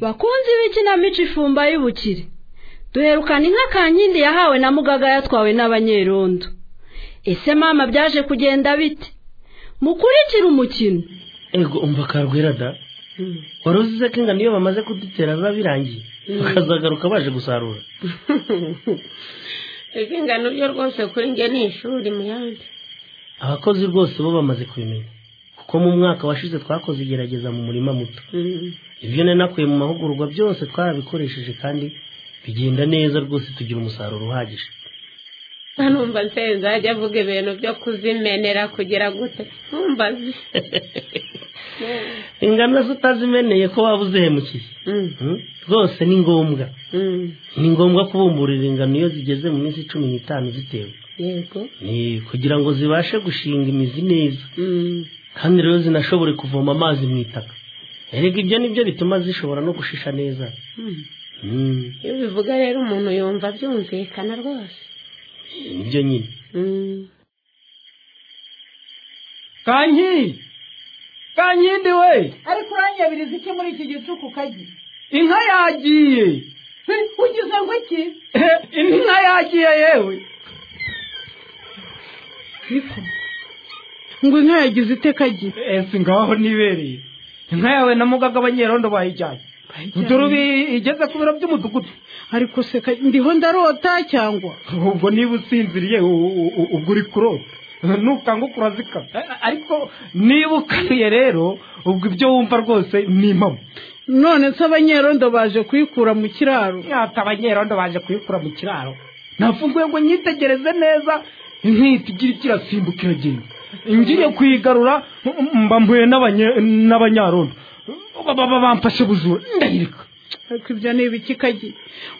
bakunzi b'ikinamico ifumba y'ubukire duherukana inka kankindi yahawe na mugaga yatwawe n'abanyerondo ese mama byaje kugenda bite mukurikire umukino ego umva karugwira da wari uzize ko ingano iyo bamaze kudutera biba birangiye bakazagaruka baje gusarura ego ingano byo rwose kuri nge ni ishuri mu yandi abakozi rwose bo bamaze kubimenya kuko mu mwaka washize twakoze igerageza mu murima muto ibyo nari nakuye mu mahugurwa byose twarabikoresheje kandi bigenda neza rwose tugira umusaruro uhagije numva nsenze ajya avuga ibintu byo kuzimenera kugira gute ntumbaze ingano zo utazimeneye ko waba uzehemukiye rwose ni ngombwa ni ngombwa kubumburira ingano iyo zigeze mu minsi cumi n'itanu zitewe yego ni kugira ngo zibashe gushinga imizi neza kandi rero zinashobore kuvoma amazi mu itaka erega ibyo nibyo bituma zishobora no gushisha neza Mm. iyo bivuga rero umuntu yumva byumvikana rwose nibyo nyine kankindi kankindi we ariko uranyabiriza iki muri iki gicuku kagi inka yagiye He, ugize ngo iki Ehe, inka yagiye yewe ngo inka yagize iteka gi ese ngaho nibereye inka yawe na mugaga abanyerondo bayijyanye dore ubu igeze ku biro by'umudugudu ariko se kagi ndiho ndarota cyangwa ubwo niba usinziriye u- u- u- ubwo uri kurota nukanguka urazikama A- ariko niba ukanuye rero ubwo ibyo wumva rwose ni impamo none se abanyerondo baje kuyikura mu kiraro ati abanyerondo baje kuyikura mu kiraro nafunguye ngo nyitegereze neza inkita igira ikirasimbuka iragenda ngiye kuyigarura mba mpuye n'abanye- n'abanyarondo Ba- ba- ba- bamfashe bujura ndayireka ariko ibyo ni ibiki kagi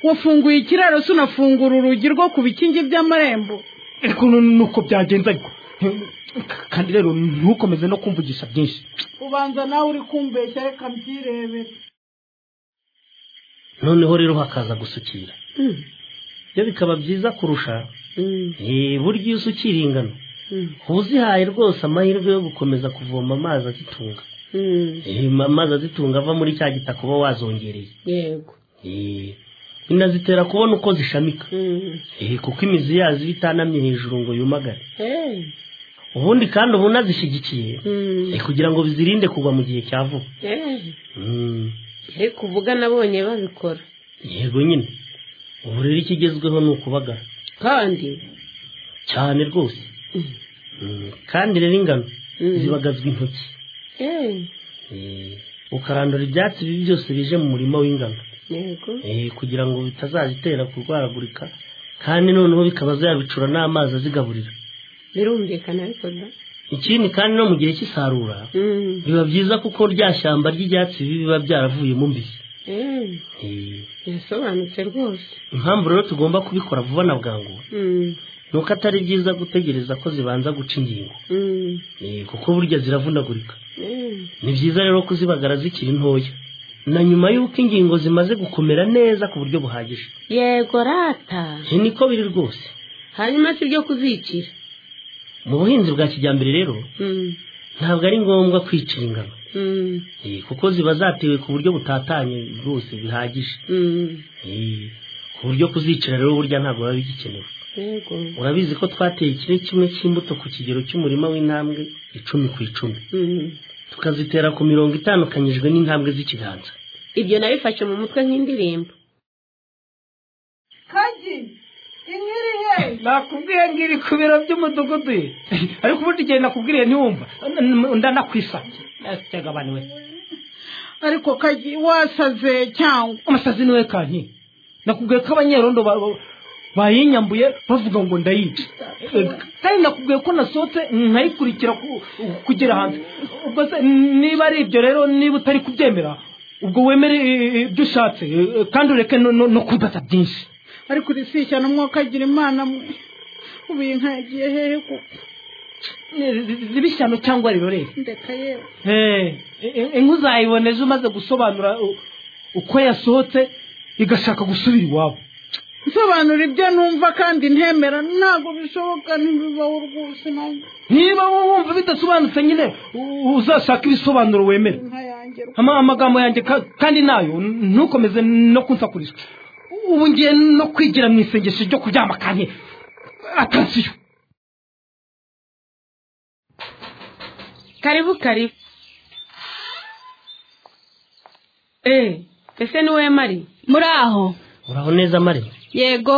wafunguye ikiraro se unafungura urugi rwo ku bikingi by'amarembo ariko nu- nuko byagenze ariko kandi rero ntukomeze no kumvugisha byinshi ubanza nawe uri kumbeshya reka mbyirebere noneho rero hakaza gusukira ibyo bikaba byiza kurusha Eh, burya iyo usukira ingano uba uzihaye rwose amahirwe yo gukomeza kuvoma amazi azitunga Eh, ma- amazi azitunga ava muri cya gitaka uba wazongereye yego Eh, binazitera kubona uko zishamika Eh, kuko imizi yazo iba itanamye hejuru ngo yumagare Hey. ubundi kandi uba unazishyigikiye Mm. eh, kugira ngo bizirinde kugwa mu gihe cya vuba Hey. Mm. ariko uvuga nabonye babikora yego nyine ubu rero ikigezweho ni ukubagara kandi cyane rwose Mm, kandi rero ingano zibagazwa intoki Hey. Eh, ukarandura ibyatsi bibi byose bije mu murima w'ingano yego Eh, kugira ngo bitazazitera kurwaragurika kandi noneho bikaba zabicura n'amazi azigaburira birumvikana ariko da ikindi kandi no mu gihe cy'isarura Mm. biba byiza kuko rya shyamba ry'ibyatsi bibi biba byaravuyemo mbizi Hey. Eh, birasobanutse rwose impamvu rero tugomba kubikora vuba na bwangu Mm. ni uko atari byiza gutegereza ko zibanza guca ingingo Mm. Eh, kuko burya ziravunagurika Hey. ni byiza rero kuzibagara zikiri ntoya na nyuma y'uko ingingo zimaze gukomera neza ku buryo buhagije yego rata iki niko biri rwose hanyuma si ibyo kuzicira mu buhinzi bwa kijyambere rero Mm. ntabwo ari ngombwa kwicira ingano Mm. Eh, kuko ziba zatewe ku buryo butatanye rwose bihagije Mm. Eh, ku buryo kuzicira rero burya ntabwo biba bigikenewe yego urabizi ko twateye ikiro kimwe cy'imbuto ku kigero cy'umurima w'intambwe icumi ku icumi Mm. tukazitera ku mirongo itandukanyijwe n'intambwe z'ikiganza ibyo nabifashe mu mutwe nk'indirimbo kagi inkiri ye nakubwiye ngo iri ku biro by'umudugudu ye ariko ubundi igihe nakubwiriye ntiwumva ndanakwisabye tegabaniwe ariko kagi wasaze cyangwa amasazi niwe kanki nakubwiye ko abanyerondo ba- ba- bayinyambuye bavuga ngo ndayica kandi nakubwiye ko nasohotse nkayikurikira ku- kugera hanze ubwo se niba ari ibyo rero niba utari kubyemera ubwo wemere eh, eh, ibyo ushatse eh, kandi ureke no- no no kumbaza byinshi ariko urisishya n'umwuka agira imana mwe ubu iyi nka yagiye hehe kuko zibishyano cyangwa rirorere ndeka yewe inkwi uzayibona ejo umaze gusobanura u- uko yasohotse igashaka gusubira iwabo nsobanura ibyo numva kandi ntemera ntabwo bishoboka ntibibaho rwose nanjye niba wowe wumva bidasobanutse nyine u- uzashake ibisobanuro wemera inka yawe wanjye Ama- amagambo yanjye ka- kandi nayo ntukomeze no kunsakurisha ubu ngiye no kwigira mu isengesho ryo kuryama kanye atansiyo karibu karibu eee ese niwe mari muri aho uraho neza marita yego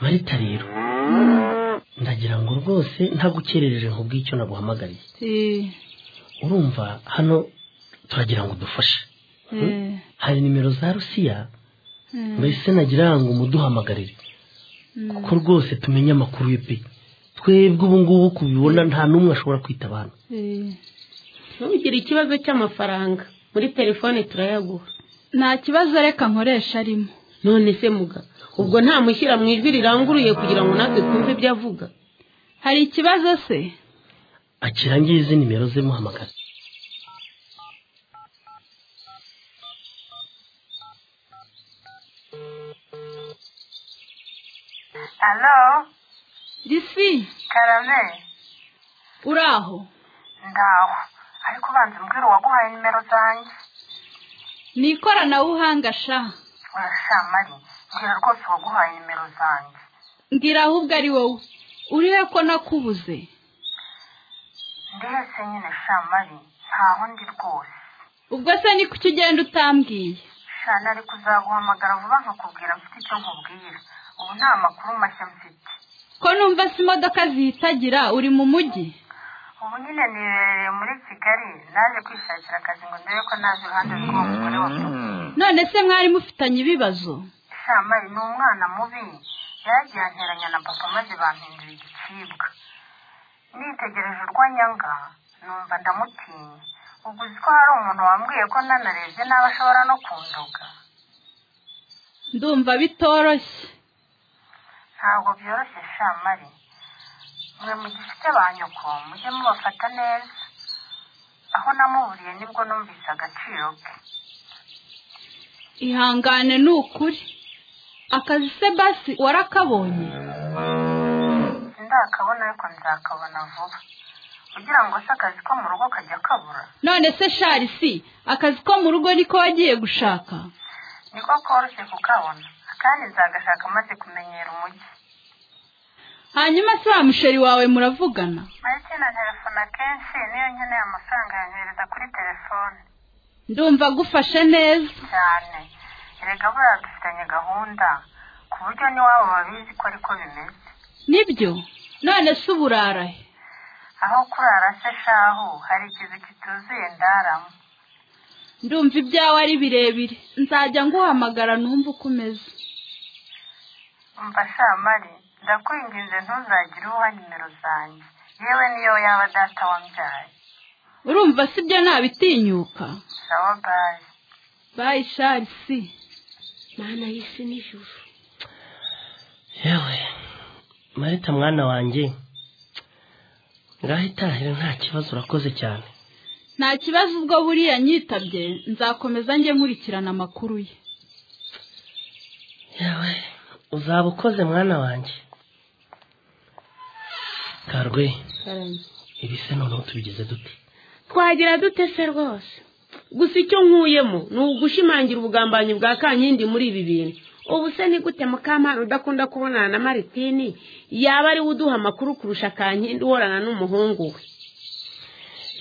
marita rero ndagira ngo rwose ntagukerereje nkubwire icyo naguhamagariye Eh, urumva hano turagira ngo dufashe eh, hari nimero za rusiya eh. mbese nagira ngo muduhamagarire kuko rwose tumenye amakuru ye pe twebwe ubu ngubu kubibona nta n'umwe ashobora kwita abantu Eh, ntugire ikibazo cy'amafaranga muri telefone turayaguha nta kibazo reka nkoresha arimo none se muga ubwo ntamushyira mu ijwi riranguruye kugira ngo natwe twumve ibyo avuga hari ikibazo se akirangiye izi nimero ze muhamagara Hello, risi Karame, uri aho ndaho. Ariko ubanza umbwira uwaguhaye nimero zanjye. ni ikoranabuhanga sha Urashamari, mbwira rwose uwaguhaye nimero zanjye. mbwira ahubwo ari wowe urihe ko nakubuze Ndi hese nyine shamari, ntaho ndi rwose. ubwo se ni kuki ugenda utambwiye Shana ariko uzaguhamagara vuba nkakubwira mfite icyo nkubwira. Ubu nta makuru mashya mfite. ko numva se imodoka zihitagira uri mu mujyi Ubu nyine nibereye muri Kigali, naje kwishakira akazi ngo ndebe ko naje iruhande rw'uwo mugore wa none se mwari mufitanye ibibazo shamari ni umwana mubi yagiye anteranya na papa maze bampindura igicibwa nitegereje urwanyanga numva ndamutinya ubwo uzi ko hari umuntu wambwiye ko nanarebye n'aba ashobora no kunduga ndumva bitoroshye ntabwo byoroshye shamari mwe mugifite ba nyoko mujye mubafata neza aho namuburiye nibwo numvise agaciro ke ihangane ni ukuri akazi se basi warakabonye ndakabona ariko nzakabona vuba ugira ngo se akazi ko mu rugo kajya kabura none se sharisi akazi ko mu rugo niko wagiye gushaka niko koroshye kukabona kandi nzagashaka maze kumenyera umujyi hanyuma se wa musheri wawe muravugana na telefone akenshi niyo nkeneye amafaranga yanyohereza kuri telefone ndumva agufashe neza cyane erega buriya dufitanye gahunda ku buryo n'iwabo babizi ko ariko bimeze nibyo none se ubu urara he aho kurara se shahu hari ikizu kituzuye ndaramo ndumva ibyawe ari birebire nzajya nguhamagara numve uko umeze umva shamari ndakwinginze ntuzagire uha nimero zanjye yewe niyo yaba data wambyaye urumva si byo ntabitinyuka sawa bayi bayi sharisi mana y'isi n'ijuru yewe marita mwana wanjye ngaho itahira nta kibazo urakoze cyane nta kibazo ubwo buriya nyitabye nzakomeza njye nkurikirana amakuru ye yewe uzaba ukoze mwana wanjye karwe ibi se noneho tubigize dute twagira dute se rwose gusa icyo nkuyemo ni ugushimangira ubugambanyi bwa kankindi muri ibi bintu ubu se ni gute mukamana udakunda kubonana na maritini yaba ariwe uduha amakuru kurusha kankindi uhorana n'umuhungu we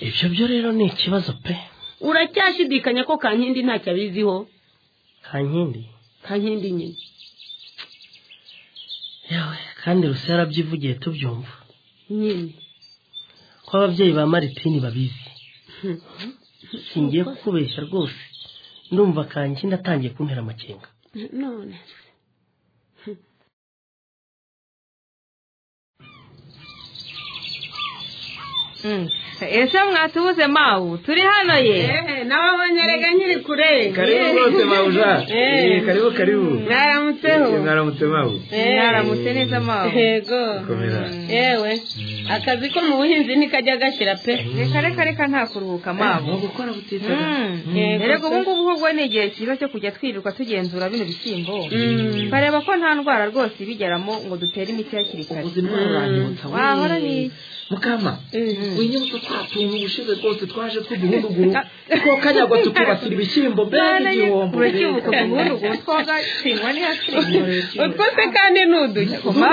ibyo byo rero ni ikibazo pe uracyashidikanya ko kankindi ntacyo abiziho kankindi kankindi nyine yewe kandi rusi yarabyivugiye tubyumva nyine ko ababyeyi ba maritini babizi Hmm. singiye kukubeshya rwose ndumva kankindi atangiye kuntera amakenga none ese mwatubuze mawu turi hano ye nababonye rega nkiri kure karibu rwose mawuja Eh, karibu karibu mwaramutseho Eh, mwaramutse mawu mwaramutse neza mawu yego komera yewe akazi ko mu buhinzi ntikajya gashyira pe reka reka reka nta kuruhuka mawu gukora butitsa reka ubu ngubu ahubwo ni igihe cyiza cyo kujya twirirwa tugenzura bino bishyimbo Mm. bareba ko nta ndwara rwose ibigeramo ngo dutere imiti hakiri kare ubuzima buranyibutsa wahora ni mukama Mm. winyibutsa twa tuntu ubushize rwose twaje tw'uduhunduguru two kanyagwa tukubakira ibishyimbo mbega igihombo urakibuka ubundi ubwo twoga kinywa niyo kinywa utwo se kandi ni udukima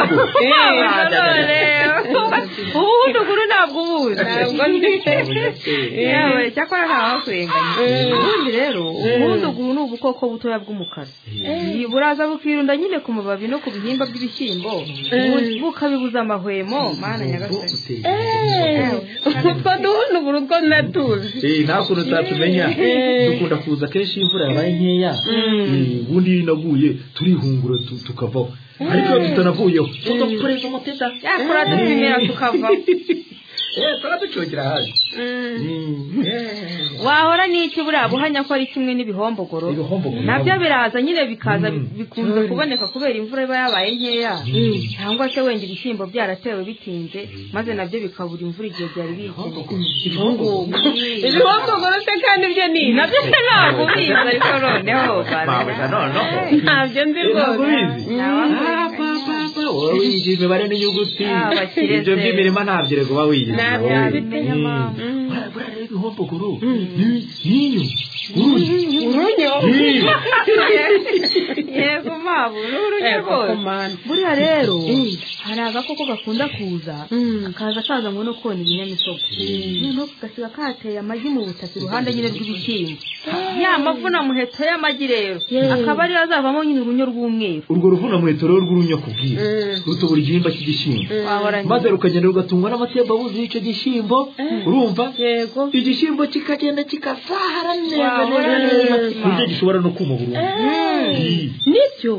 none ubu ubundi ukuru ntabwo ubuzi ntabwo ndi yawe cyakora nta wakwenganya ubundi rero ubundi ubu ni ubukoko butoya bw'umukara Iyi buraza bukirunda nyine ku mababi no ku bihimba by'ibishyimbo bu- bukabibuza amahwemo mana nyagasani utwo duhunduguru two natuzi nta kuntu utatumenya dukunda kuza kenshi iyo imvura yabaye nkeya Eh, ubundi iyo inaguye turihungura tu- tukavaho ariko iyo tutanavuyeho tugakoreza umuteta yakora tubimera tukavaho Eh, turaducungira hanze Mm, eh. wahora n'iki buriya buhanya ko ari kimwe n'ibihombogooro Ibihombogoro. nabyo biraza nyine bikaza Mm. bikunze kuboneka kubera imvura iba yabaye nkeya cyangwa se wenda ibishyimbo byaratewe bitinze maze nabyo bikabura imvura igihe byari bikeneye ibihombogoro se kandi byo ni ibi nabyo se ntabwo ubizi ariko noneho Babuja noneho ntabyo nzi rwose ntabwo ubizi Ah, pa, pa, pa, wowe wiyizi imibare n'inyuguti Ah, bakireze. ibyo by'imirima ntabyo rego uba wiyizi Ntabyo wowe. wabimenya, Mm. mama. Buriya- buriya rero ibihombogoro ni- n'inyo urunyo urunyo Iyi. yego mpamvu n'urujya rwose buriya rero hari agakoko gakunda kuza kaza kazanywe no kona ibinyamisogwe noneho kagasiga kateye amagi mu butaka iruhande nyine rw'ibishyimbo ya mavuna muheto y'amagi rero akaba ariyo azavamo nyine urunyo rw'umweru urwo ruvuna muheto rero rw'urunyo kubwira rutobora igihimba cy'igishyimbo wahora maze rukagenda rugatungwa n'amatembabuzi y'icyo gishyimbo urumva yego igishyimbo kikagenda kikazahara neza Wahora neza neza neza. ku buryo gishobora no kuma burundu Iyi. nibyo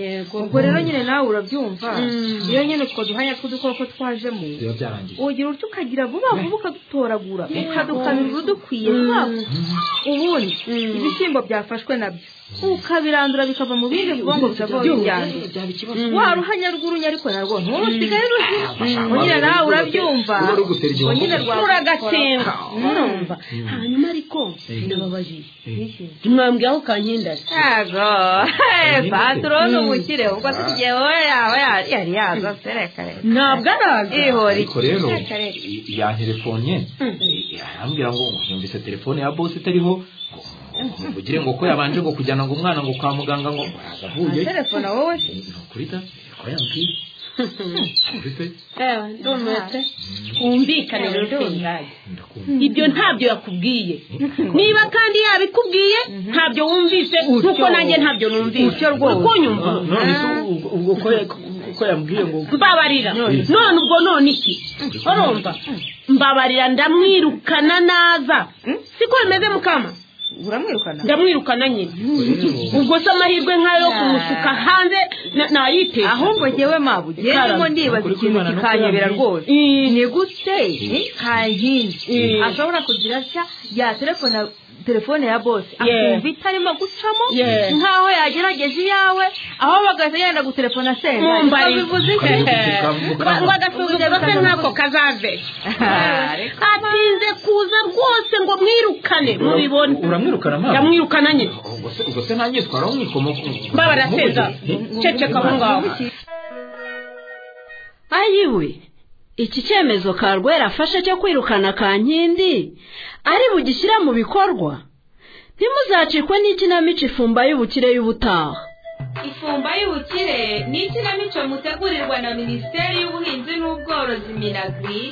yego ubwo rero nyine nawe urabyumva iyo nyine utwo duhanya tw'udukoko twajemo biba byarangiye urugero urutyo ukagira vuba vuba ukadutoragura ukadukamira urudukwiye vuba vuba. ubundi ibishyimbo byafashwe nabyo ukabirandura bikava mu bindi bwonko bikavaho bijyanye wa ruhanya rw'urunya ariko narwo nturusigaye ruzi ngo nyine nawe urabyumva Uba uri gutera igihombo. ngo nyine rwaba uragatemba urumva hanyuma ariko Eh. ndababajije Eh. ntimwambwira aho ukanyindase yego patoro ni umukire ubwo tugiye wowe yaba yari yari yaza se reka reka ntabwo araza ihora ariko rero Reka, reka. yanterefonye arambwira ngo yumvise telefone ya bosi itariho ngo muvugire ngo ko yabanje ngo kujyana ngo umwana ngo kwa muganga ngo araza avuye telefone wowe se ni ukuri da ko yambwiye Ukuri se ewe ndumetse twumvikane rero tunganye ndakumva ibyo ntabyo yakubwiye niba kandi yabikubwiye ntabyo wumvise nkuko nanjye ntabyo numvise uko nyumva none se ubwo- ubwo ko ya- ko yambwiye ngo mbabarira Mm. none ubwo none iki urumva mbabarira ndamwirukana naza siko bimeze mukama uramwirukana ndamwirukana nyine ubwo se amahirwe nk'ayo yo kumusuka hanze na- nayiteza ahubwo njyewe mabu njyewe ndibaza ikintu kikanyobera rwose ni gute kankindi ashobora kugira atya ya telefone telefone ya bose akumva itarimo gucamo Yeah. nkaho yagerageje iyawe aho bagahita yenda gutelefona senta Mumbabarira. bivuze iki Ngo- ngo agasuzuguro se nk'ako kazave atinze kuza rwose ngo mwirukane mubibona uramwirukana amaso ndamwirukana nyine ubwo se ubwo se nanjye twaraho mwikomoka mbabarira seza ceceka aho ngaho ayiwe iki cyemezo karwera afashe cyo kwirukana kankindi ari bugishyire mu bikorwa ntimuzacikwe n'ikinamico ifumba y'ubukire y'ubutaha ifumba y'ubukire ni ikinamico mutegurirwa na minisiteri y'ubuhinzi n'ubworozi minagri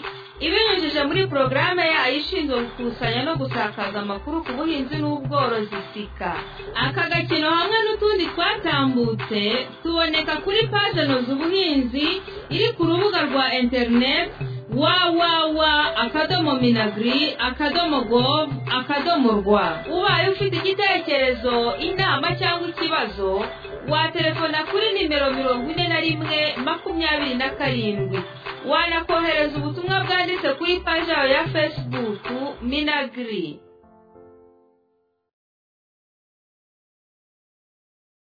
ibinyujije muri porogaramu yayo ishinzwe gukusanya no gusakaza amakuru ku buhinzi n'ubworozi sika aka gakino hamwe n'utundi twatambutse tuboneka kuri paje noza ubuhinzi iri ku rubuga rwa interineti wawawa akadomo minagri akadomo gov akadomo rwa ubaye ufite igitekerezo inama cyangwa ikibazo watelefona kuri nimero mirongo ine na rimwe makumyabiri na karindwi wanakohereza ubutumwa bwanditse kuri paji yawe ya fesibuku minagiri